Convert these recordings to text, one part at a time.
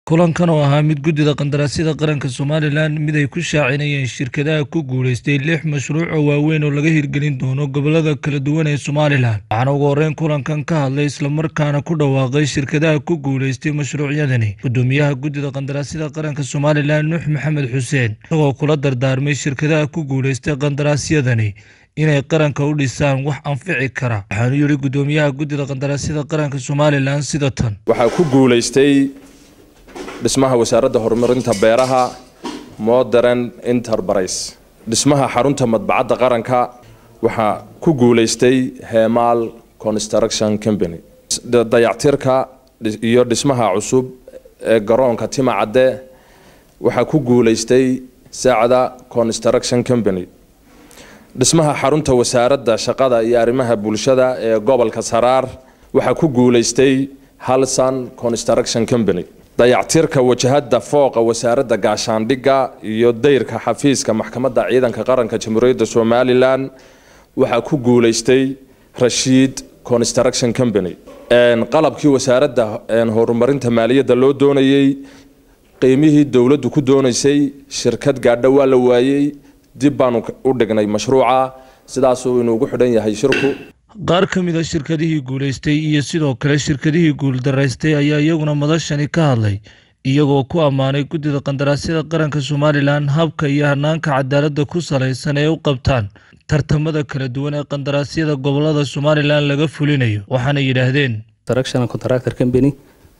kulankan oo ahaa mid guddida qandaraasyada qaranka somalilan mid ay ku shaacinayeen shirkadaha ku guulaystay lix mashruuc oo waaweyn oo laga hirgelin doono gobolada kala duwan ee somalilan waxaana ugu horreyn kulankan ka hadlay islamarkaana ku dhawaaqay shirkadaha ku guulaystay mashruucyadani guddoomiyaha guddida qandaraasyada qaranka somalilan nuux maxamed xuseen isagoo kula dardaarmay shirkadaha ku guulaystay qandaraasyadani inay qaranka u dhisaan wax anfici kara waxaanu yidhi guddoomiyaha guddida qandaraasyada qaranka somalilan sida tan waxaa ku guulaystay dhismaha wasaaradda horumarinta beeraha modern enterprise dhismaha xarunta madbacadda qaranka waxaa ku guulaystay heemaal construction company dayactirka iyo dhismaha cusub ee garoonka timacadde waxaa ku guulaystay saacda construction company dhismaha xarunta wasaaradda shaqada iyo arrimaha bulshada ee gobolka saraar waxaa ku guulaystay halsan construction company dayactirka wajahada fooqa wasaaradda gaashaandhigga iyo dayrka xafiiska maxkamadda ciidanka qaranka jamhuuriyadda somalilan waxaa ku guulaystay rashiid construction company qalabkii wasaaradda horumarinta maaliyadda loo doonayey qiimihii dowladdu ku doonaysay shirkad gaadho waa la waayey dib baanu u dhignay mashruuca sidaasuu inuugu xidhan yahay shirku qaar ka mid a shirkadihii guulaystay iyo sidoo kale shirkadihii guuldaraystay ayaa iyaguna madashani ka hadlay iyagoo ku ammaanay guddida qandaraasyada qaranka somalilan habka iyo hanaanka cadaaladda ku salaysan ee u qabtaan tartamada kala duwan ee qandaraasyada gobolada somalilan laga fulinayo waxaana yidhaahdeen contractor company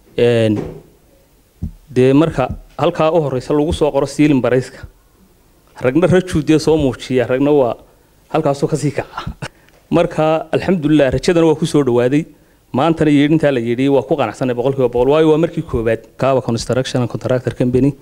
dee marka halkaa u horeysa lagu soo qoro siilin barayska ragna rajuudee soo muujiya ragna waa halkaasoo kasii kaca marka alxamdulilah rajadana waa kusoo dhawaaday maantana yeedhintaa la yeedhiyey waa ku qanacsanay boqolkiiba boqol waayo waa markii koobaad kaaba construction contractor company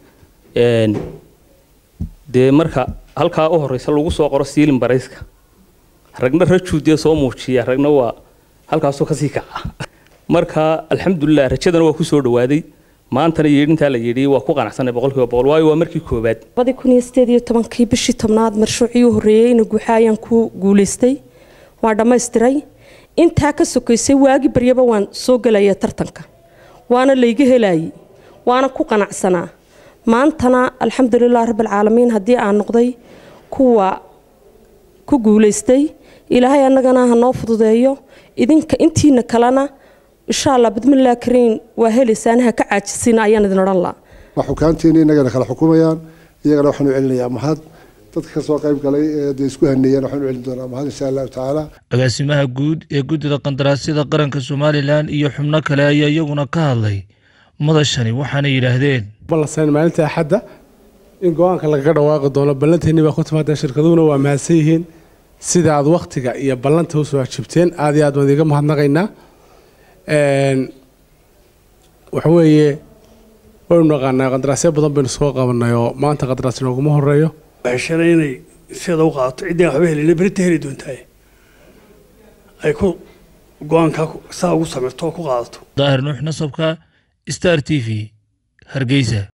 dee marka halkaa u horeysa lagu soo qoro siilin barayska ragna rajuudee soo muujiya ragna waa halkaasoo kasii kaca marka alxamdulilah rajadana waa kusoo dhawaaday maantana yeedhintaa la yeedhiyey waa ku qanacsanay boqolkiiba boqol waayo waa markii koobaad labadii kun iyo sideed iyo tobankii bishii tobnaad mashruucii u horreeyey ina guuxa ayaan ku guulaystay waan dhammaystiray intaa ka sokaysay waagi baryaba waan soo gelaya tartanka waana layga helayay waana ku qanacsanaa maantana alxamdulilah rabbilcaalamiin haddii aan noqday kuwa ku guulaystay ilaahay annagana ha noo fududeeyo idinka intiina kalena insha allah bidmillaah kariin waa helaysaan ha ka caajisina ayaan idin odhan laha waa xukaanteeni innagana kala xukumayaan iyagana waxaanu celinayaa mahad dadka ka soo qayb galay ee dee isku haneeyeen waxaanu celin doonaa mahad insha allahu tacaala agaasimaha guud ee guddida qandaraasyada qaranka somalilan iyo xubno kale ayaa iyaguna ka hadlay madashani waxaana yidhaahdeen ballansan maalinta axadda in go-aanka lagaga dhawaaqi doono ballanteennii baa ku timaadeen shirkaduhuna waa mahadsan yihiin sida aad wakhtiga iyo ballanta usoo hajibteen aad iyo aad baan idiga mahadnaqaynaa waxa weeye waynu naqaanaa qandaraasyo badan baynu soo qabanay oo maanta qandaraas nooguma horeeyo heshana inay sida u qaadato ciddii aan waxba helina berita heli doontahay ay ku go-aankaa saa ugu samirto oo ku qaadato daahir nuux nasabka star t v hargeysa